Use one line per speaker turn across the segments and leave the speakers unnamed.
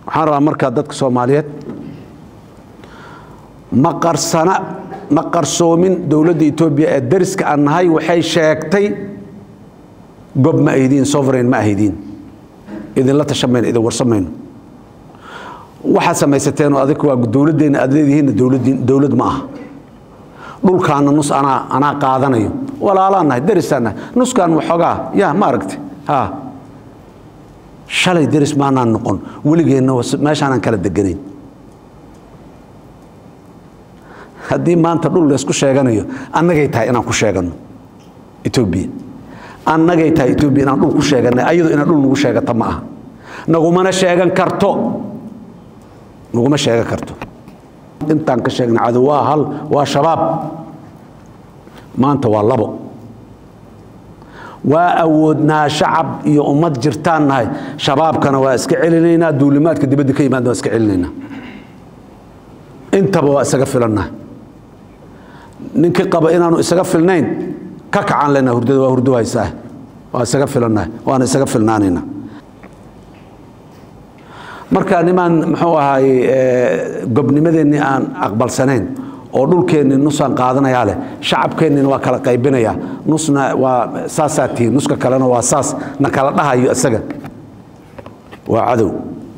waxaan rabaa markaa dadka soomaaliyeed ma qarsana ma qarsoomin dowladda etoobiya ee dariska aan nahay waxay sheegtay gob ma ahdiin sovereign ma ahdiin idinla tashamayno idin warsamayno waxaad samaysateen oo adig waa dowladdeenna aad leedihiinna dowladdiin dowlad ma aha dhulkaana nus anaa anaa qaadanayo walaalaan nahay darisaan nahay nuskaan waxoogaa ya ma aragti ha shalay deris maanaan noqon weligeenna meeshaanaan kala deganayn haddii maanta dhul laysku sheeganayo annagay tahay inaan ku sheegano etoobiya annagay tahay etoobiya inaan dhul ku sheeganay ayadu inaan dhul nagu sheegata ma aha nagumana sheegan karto naguma sheegan karto intaan ka sheegna cadow waa hal waa shabaab maanta waa labo waa awoodnaa shacab iyo ummad jirtaan nahay shabaabkana waa iska celinaynaa duulimaadka dibadda ka yimaadna waa iska celinaynaa intaba waa isaga filannahay ninkii qaba inaanu isaga filnayn ka kacaan lena hurdada waa hurdo haysaa waa isaga filannahay waana isaga filnaanaynaa marka nimaan muxuu ahaay gobnimadeennii aan aqbalsanayn oo dhulkeennii nusaan qaadanayaa leh shacabkeennina waa kala qaybinayaa nusna waa saasaa tihiin nuska kalena waa saas na kala dhahayo isaga waa cadow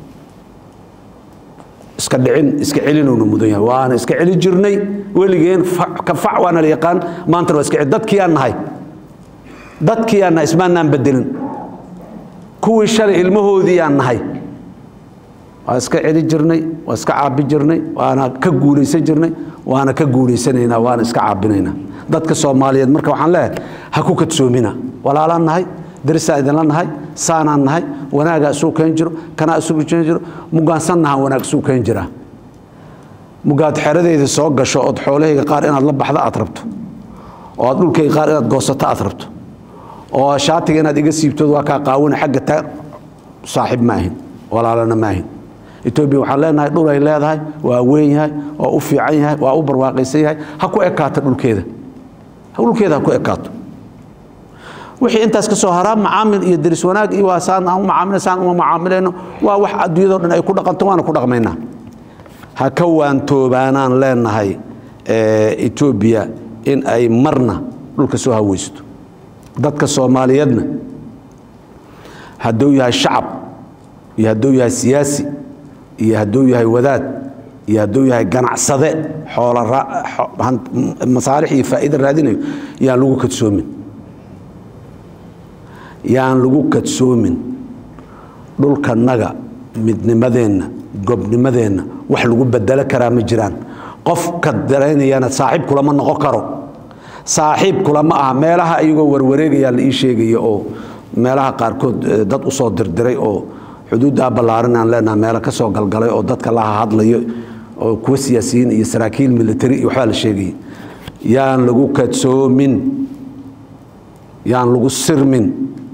iska dhicin iska celinowna mudan yahay waana iska celi jirnay weligeen ka fac waana la yaqaan maantana waa iska celi dadkii aan nahay dadkii aan nahay ismaanaan bedelin kuwii shalay ilmahoodii aan nahay waa iska celi jirnay waa iska caabi jirnay waana ka guulaysan jirnay waana ka guulaysanaynaa waana iska caabinaynaa dadka soomaaliyeed marka waxaan leeyahay ha ku kadsoomina walaalaan nahay darisaan idinla nahay saanaan nahay wanaagaa isuu keen jiro kanaa isugu keen jiro mugaansan nahaan wanaag isuu keen jiraa mugaad xeradeyda soo gasho ood xoolahayga qaar inaad la baxda aad rabto oo aad dhulkayga qaar inaad goosato aad rabto oo shaatiga inaad iga siibtood waa kaa qaawina xagga taa saaxiib maahin walaalana maahin etoobiya waxaan leenahay dhulay leedahay waa weyn yahay waa u fiican yahay waa u barwaaqaysan yahay ha ku ekaato dhulkeeda dhulkeeda ha ku ekaato wixii intaas ka soo haraa macaamil iyo deris wanaag iyo waa saan aan u macaamilna saan uma macaamilayno waa wax adduunyadoo dhan ay ku dhaqanto waana ku dhaqmaynaa ha ka waantoobaanaan leenahay etoobiya in ay marna dhulka soo haweysto dadka soomaaliyeedna hadduu yahay shacab iyo hadduu yahay siyaasi iyo hadduu yahay wadaad iyo hadduu yahay ganacsade xoola masaalix iyo faa'iida raadinayo yaan lagu kadsoomin yaan lagu kadsoomin dhulkanaga midnimadeenna gobnimadeenna wax lagu bedelo karaa ma jiraan qofka daraynayana saaxiib kulama noqon karo saaxiib kulama aha meelaha iyagoo warwareegayaa la ii sheegaya oo meelaha qaarkood dad usoo dirdiray oo xuduuddaa ballaaran aan leenaha meelo ka soo galgalay oo dadka la hadlayo oo kuwa siyaasiyiin iyo saraakiil military iyo waxbaa la sheegaya yaan lagu kadsoomin yaan lagu sirmin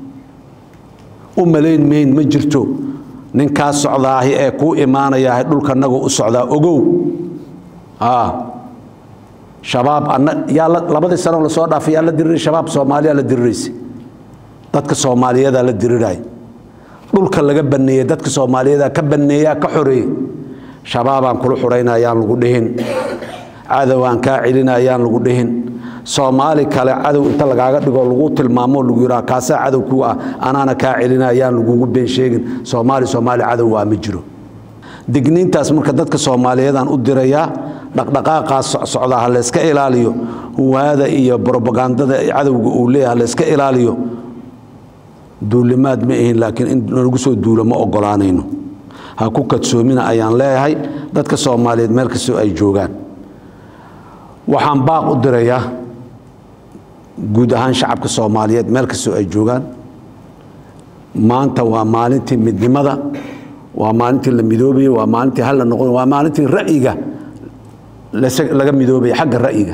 u malayn mayn ma jirto ninkaa socdaahi ee kuu imaanayahay dhulkanagu u socdaa ogow shabaab yaa labadii sano lasoo dhaafay yaa la diriray shabaab soomaaliyaa la diriraysa dadka soomaaliyadaa la diriray dhulka laga baneeyey dadka soomaaliyeeda ka baneeyaa ka xoreeyey shabaabaan kula xurayna ayaan lagu dhihin cadowaan kaa celina ayaan lagu dhihin soomaali kale cadow inta lagaaga dhigo lagu tilmaamo lagu yidhaha kaasaa cadow ku ah anaana kaa celina ayaan lagugu been sheegin soomaali soomaali cadow waa ma jiro digniintaas marka dadka soomaaliyeedaan u dirayaa dhaqdhaqaaqaas socdaa ha layska ilaaliyo huwaada iyo brobagandada cadowga uu leeyahay ha layska ilaaliyo duulimaad ma ahin laakiin in lagu soo duulo ma ogolaanayno ha ku kadsoomina ayaan leeyahay dadka soomaaliyeed meel kastoo ay joogaan waxaan baaq u dirayaa guud ahaan shacabka soomaaliyeed meel kastoo ay joogaan maanta waa maalintii midnimada waa maalintii la midoobaya waa maalintii hal la noqon waa maalintii ra'yiga laga midoobaya xagga ra'yiga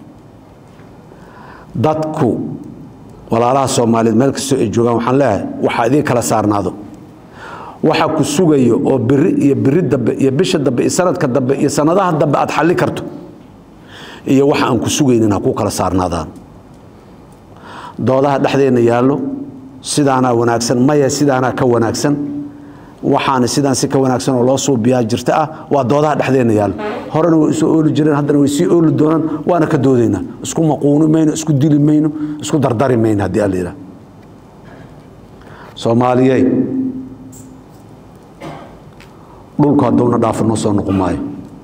dadku walaalaha soomaaliyeed meel kastoo ay joogaan waxaan leeyahay waxaa idiin kala saarnaado waxa ku sugayo oo biri iyo biri dambe iyo bisha dambe iyo sanadka dambe iyo sanadaha dambe aad xalli karto iyo waxa aan ku sugaynin ha ku kala saarnaadaan doodaha dhexdeenna yaallo sidaanaa wanaagsan maya sidaanaa ka wanaagsan waxaana sidaan si ka wanaagsan oo loo suubiyaa jirta ah waa doodaha dhexdeenna yaalo horena way isu ooli jireen haddana way sii ooli doonaan waana ka doodaynaa isku maquuni mayno isku dili mayno isku dardari mayno haddii alla yidhaha soomaaliyey dhulku hadduuna dhaafo noo soo noqon maayo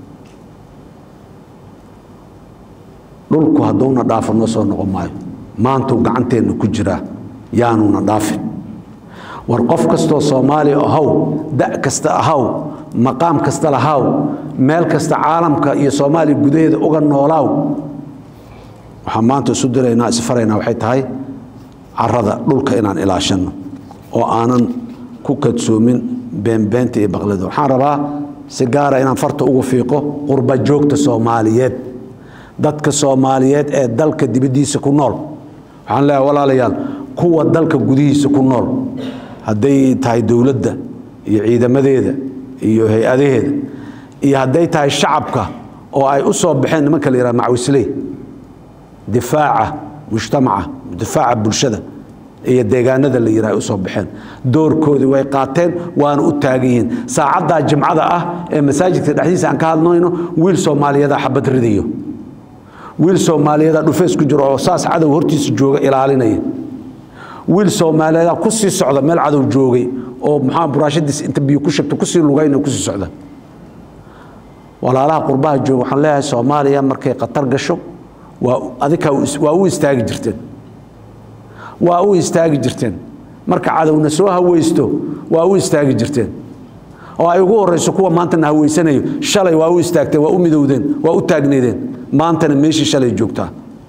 dhulku hadduuna dhaafo noo soo noqon maayo maantuu gacanteenna ku jiraa yaanuuna dhaafin war qof kastoo soomaaliya ahaw da' kasta ahaw maqaam kasta lahaw meel kasta caalamka iyo soomaaliya gudaheeda uga noolaaw waxaan maanta isu diraynaa isfaraynaa waxay tahay carada dhulka inaan ilaashanno oo aanan ku kadsoomin beenbeenta iyo baqlida waxaan rabaa si gaara inaan farta ugu fiiqo qurba joogta soomaaliyeed dadka soomaaliyeed ee dalka dibaddiisa ku nool waxaan leeyahay walaalayaal kuwa dalka gudihiisa ku nool hadday tahay dowladda iyo ciidamadeeda iyo hay-adaheeda iyo hadday tahay shacabka oo ay u soo baxeen nimanka la yidhaha macwisley difaaca mujtamaca difaaca bulshada iyo deegaanada la yidhaha ay u soo baxeen doorkoodii way qaateen waana u taagan yihiin saacaddaa jimcada ah ee masaajidka dhexdiisa aan ka hadlayno wiil soomaaliyeeda xabad ridayo wiil soomaaliyeeda dhufeys ku jiro oo saas cadow hortiisa jooga ilaalinaya wiil soomaaliyeeda ku sii socda meel cadow joogay oo maxaa buraashadiis inta biyo ku shubta kusii lugayna kusii socda walaalaha qurbaha jooga waxaan leeyahay soomaaliya markay khatar gasho waa adika waa u istaagi jirteen waa u istaagi jirteen marka cadowna soo haweysto waa u istaagi jirteen oo ay ugu horeyso kuwa maantana haweysanayo shalay waa u istaagteen waa u midowdeen waa u taagneedeen maantana meeshii shalay joogtaa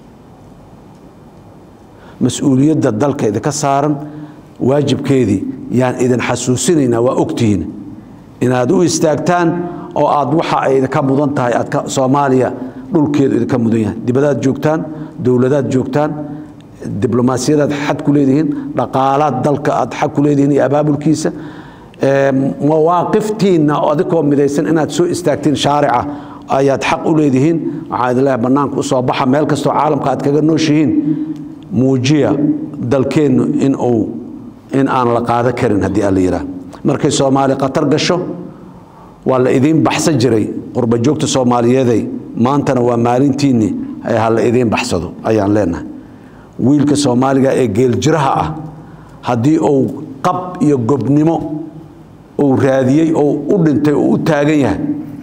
mas-uuliyadda dalka idinka saaran waajibkeedii yaan idin xasuusinaynaa waa ogtihiin inaad u istaagtaan oo aad waxa ay idinka mudan tahay aad soomaaliya dhulkeedu idinka mudan yahay dibadaad joogtaan dowladaad joogtaan diblomaasiyadaad xad ku leedihiin dhaqaalaad dalka aad xag ku leedihiin iyo abaabulkiisa mawaaqiftiinna adikoo midaysan inaad soo istaagtiin shaarica ayaad xaq u leedihiin waxaa idin leeyahay bannaanka usoo baxa meel kastoo caalamka aad kaga nooshihiin muujiya dalkeennu in uu in aan la qaado karin haddii aan la yidhaah markay soomaali khatar gasho waa la idiin baxsan jiray qurba joogta soomaaliyeeday maantana waa maalintiinni ha la idiin baxsado ayaan leenahay wiilka soomaaliga ee geeljiraha ah haddii uu qab iyo gobnimo uu raadiyey oo u dhintay oo u taagan yahay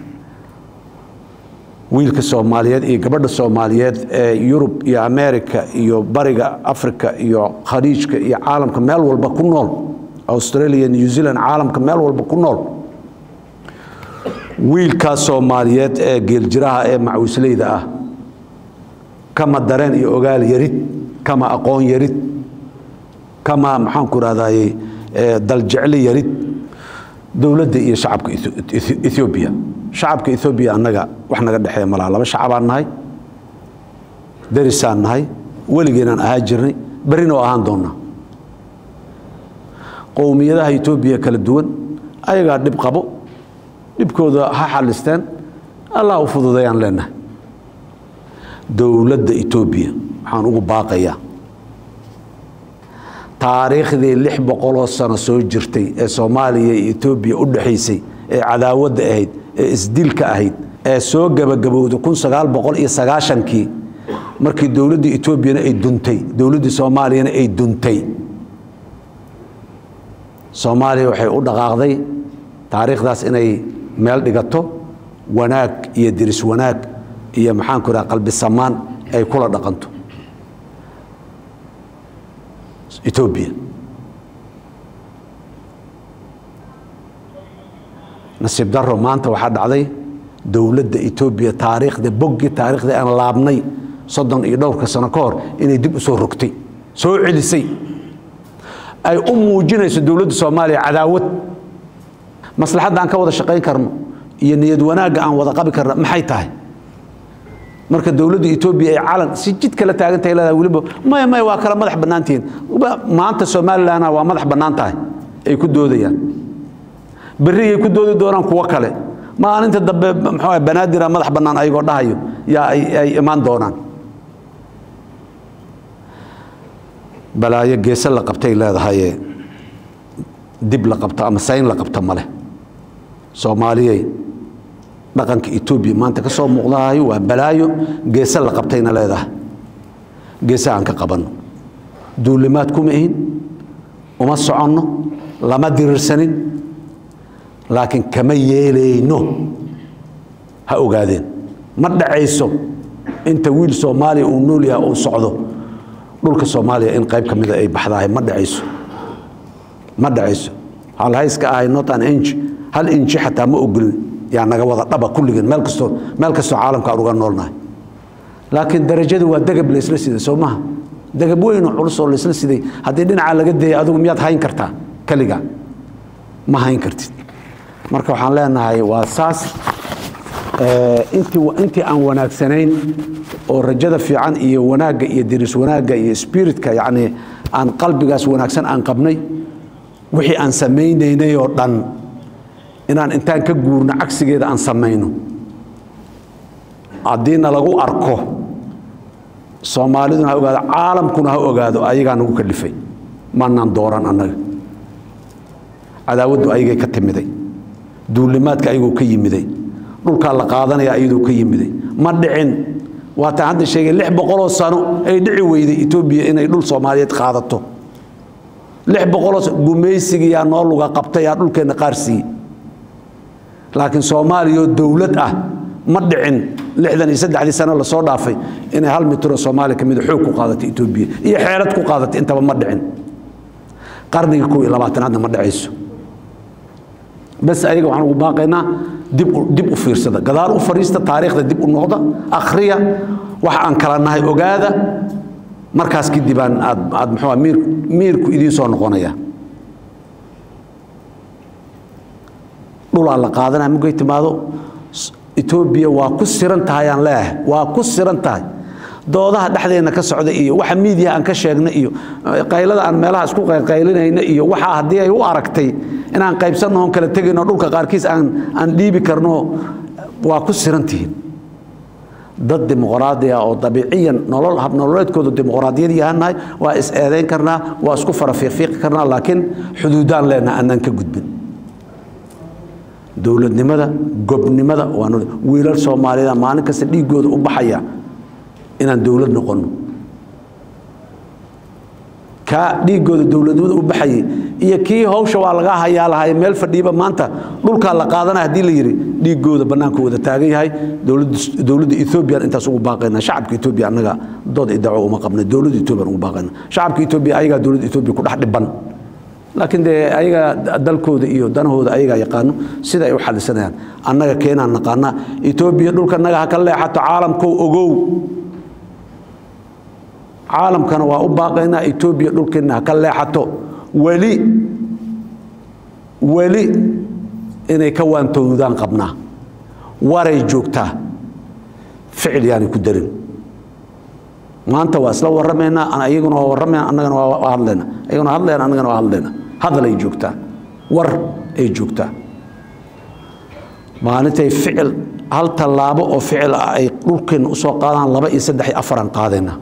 wiilka soomaaliyeed iyo gabadha soomaaliyeed ee yurub iyo america iyo bariga africa iyo khaliijka iyo caalamka meel walba ku nool australia new zealand caalamka meel walba ku nool wiilkaas soomaaliyeed ee geeljiraha ee macwisleyda ah kama dareen iyo ogaal yarid kama aqoon yarid kama maxaanku rahdaye daljecli yarid dowladda iyo shacabka ethoobiya shacabka ethoobiya annaga wax naga dhexeeya malaha laba shacabaan nahay derisaan nahay weligeenaan ahaa jirnay berrina oo ahaan doonnaa qowmiyadaha etoobiya kala duwan ayagaa dhib qabo dhibkooda ha xalisteen allah u fududayaan leenahay dowladda etoobiya waxaan ugu baaqayaa taariikhdii lix boqoloo sano soo jirtay ee soomaaliya iyo etoobiya u dhexaysay ee cadaawadda ahayd ee isdilka ahayd ee soo gebagabowday kun sagaal boqol iyo sagaashankii markii dowladda etoobiyana ay duntay dowladdii soomaaliyana ay duntay soomaaliya waxay u dhaqaaqday taariikhdaas inay meel dhigato wanaag iyo diris wanaag iyo maxaanku idhaha qalbi samaan ay kula dhaqanto etoobiya nasiib daro maanta waxaa dhacday dowladda etoobiya taariikhda boggii taariikhdii aan laabnay soddon iyo dhowrka sano ka hor inay dib u soo rogtay soo celisay ay u muujinayso dowladda soomaaliya cadaawad maslaxadda aan ka wada shaqayn karno iyo niyad wanaagga aan wada qabi karno maxay tahay marka dowladda etoobiya ay calan si jid kala taagantahay leedahay weliba maya maya waa kala madax bannaantihiin maanta somalilandna waa madax bannaan tahay ay ku doodayaan berrigay ku doodi doonaan kuwo kale maalinta dambe muxuu banaadira madax bannaan ayagoo dhahayo yaa ay imaan doonaan balaayo geese la qabtay leedahaye dib la qabto ama sayn la qabto ma leh soomaaliyey dhaqanka etoobiya maanta ka soo muuqdahayo waa balaayo geese la qabtayna leedahay geese aan ka qabanno duulimaad kuma ihin uma soconno lama dirirsanin laakiin kama yeelayno ha ogaadeen ma dhacayso inta wiil soomaaliya uu nool yahay uu socdo dhulka soomaaliya in qayb ka mida ay baxdahay ma dhacayso ma dhacayso halhayska ahay not an inch hal inchi xataa ma ogolin yaa naga wada dhaba kulligeen meel kastoo meel kastoo caalamka aan uga noolnahay laakiin darajadu waa degab laysla siday soo maha degab weyn oo culus oo laysla siday haddii dhinacaa laga dayay adigu miyaad hayn kartaa keliga ma hayn kartid marka waxaan leenahay waa saas intii intii aan wanaagsanayn oo rajada fiican iyo wanaagga iyo diris wanaagga iyo spiritka yacni aan qalbigaas wanaagsan aan qabnay wixii aan samaynaynay oo dhan inaan intaan ka guurno cagsigeeda aan samayno haddiina lagu arko soomaaliduna ha ogaado caalamkuna ha ogaado ayagaa nagu kalifay maanaan dooran annaga cadaawaddu ayagay ka timiday duulimaadka ayagoo ka yimiday dhulkaa la qaadanaya iyadoo ka yimiday ma dhicin waataan hadda sheegay lix boqoloo sano ay dhici weyday etoobiya inay dhul soomaaliyeed qaadato lix boqoloo gumaysigiyaa noo luga qabtay yaa dhulkeenna qaar siiyey laakiin soomaaliyao dowlad ah ma dhicin lixdan iyo saddexdii sano lasoo dhaafay inay hal mitiroo soomaaliya ka mida xoog ku qaadatay etoobiya iyo xeelad ku qaadatay intaba ma dhicin qarnigii kow iyo labaatanaadna ma dhacayso bas ayaga waxaan ugu baaqaynaa dib dib u fiirsada gadaal u fadhiista taariikhda dib u noqda akhriya waxa aan kala nahay ogaada markaas kadib aan aad aad muxuu miir miirku idiin soo noqonaya dhulaa la qaadanaya mugay timaado etoobiya waa ku siran tahay aan leeyahay waa ku siran tahay doodaha dhexdeena ka socda iyo waxa miidiya aan ka sheegna iyo qaylada aan meelaha isku qaylinayna iyo waxa haddii ay u aragtay inaan qaybsanno oon kala tegayno dhulka qaarkiis aan aan dhiibi karno waa ku siran tihiin dad dimuqraadi ah oo dabiiciyan nolol hab nololeedkoodu dimuqraadiyad yahannahay waa is eedayn karnaa waa isku fara fiiqfiiqi karnaa laakiin xuduudaan leenaha annaan ka gudbin dowladnimada gobnimada waa wiilal soomaaliyeed maalin kasta dhiigooda u baxaya inaan dowlad noqonno kaa dhiigooda dowladnimada u baxayay iyo kii hawsha waa laga hayaa lahay meel fadhiiba maanta dhulkaa la qaadanaya haddii la yidhi dhiigooda bannaanku wada taagan yahay dowladda ethoobiyan intaas ugu baaqayna shacabka etoobiya annaga dood idaco uma qabnay dowladda etoobiyan ugu baaqayna shacabka etoobiya ayagaa dowladda etoobiya ku dhex dhiban laakiin dee ayaga dalkooda iyo danahooda ayagaa yaqaano sida ay u xalisanayaan annaga keenaan naqaanaa etoobiya dhulka naga ha ka leexato caalamkow ogow caalamkana waa u baaqaynaa etoobiya dhulkeenna ha ka leexato weli weli inay ka waantowdaan qabnaa waray joogtaa ficil yaanay ku darin maanta waa isla warramaynaa iyaguna waa warramayna annagana waa hadlayna iyaguna hadlayna annagana waa hadlayna hadal ay joogtaa war ay joogtaa maalintay ficil hal tallaabo oo ficil ah ay dhulkeenna usoo qaadaan laba iyo saddex iyo afaraan qaadayna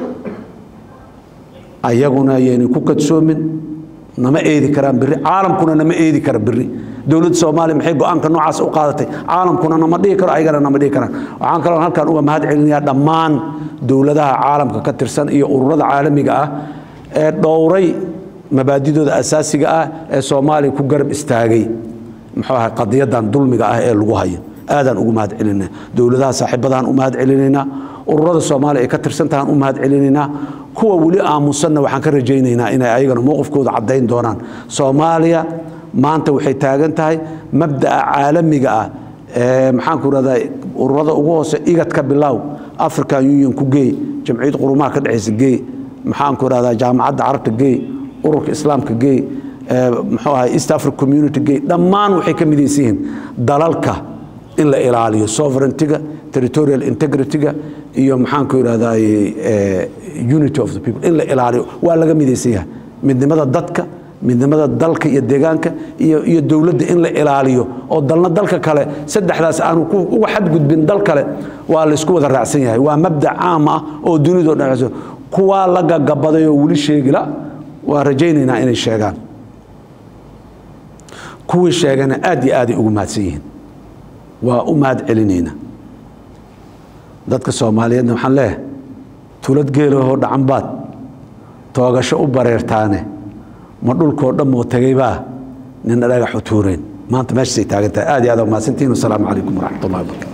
ayaguna ayaynay ku kadsoomin nama eedi karaan biri caalamkuna nama eedi kara biri dowladda soomaaliya maxay go-aanka noocaas u qaadatay caalamkuna nama dhihi karo ayagana nama dhihi karaan waxaan kaloo halkan uga mahad celinayaa dhammaan dowladaha caalamka ka tirsan iyo ururada caalamiga ah ee dhowray mabaadidooda asaasiga ah ee soomaaliya ku garab istaagay muxuu ahay qadiyadan dulmiga ah ee lagu hayo aadaan ugu mahad celinayna dowladaha saaxiibadahan u mahad celinaynaa ururada soomaaliya ay ka tirsantahaan u mahad celinaynaa kuwa weli aamusanna waxaan ka rajaynaynaa inay ayagana mowqifkooda caddayn doonaan soomaaliya maanta waxay taagan tahay mabda'a caalamiga ah ee maxaanku irahdaa ururada ugu hoose igadka bilow african union ku geey jamciyad qurumaha ka dhexaysa geey maxaanku irahdaa jaamacadda carabta geey ururka islaamka geey muxuu ahay east africa community geey dhammaan waxay ka midaysan yihiin dalalka in la ilaaliyo sovereigntiga territorial integrityga iyo maxaanku irahdaa unity of the people in la ilaaliyo waa laga midaysan yahay midnimada dadka midnimada dalka iyo deegaanka iyo iyo dowladda in la ilaaliyo oo dalna dalka kale saddexdaas aanu uga xadgudbin dal kale waa laysku wada raacsan yahay waa mabdac caam ah oo dunidao dhan kuwaa la gagabaday oo weli sheegila waa rajaynaynaa inay sheegaan kuwii sheegana aad iyo aaday ugu mahadsan yihiin waa u mahad celinayna dadka soomaaliyeedna waxaan leeyahay tulad geelahoo dhacanbaad toogasho u bareertaane ma dhulkoo dhan moo tegaybaa nina dhagax u tuureen maanta meeshaasay taagan tahay aad iyo aad mahadsantihin wasalaamu calaykum waraxmat ullahi wabarakatu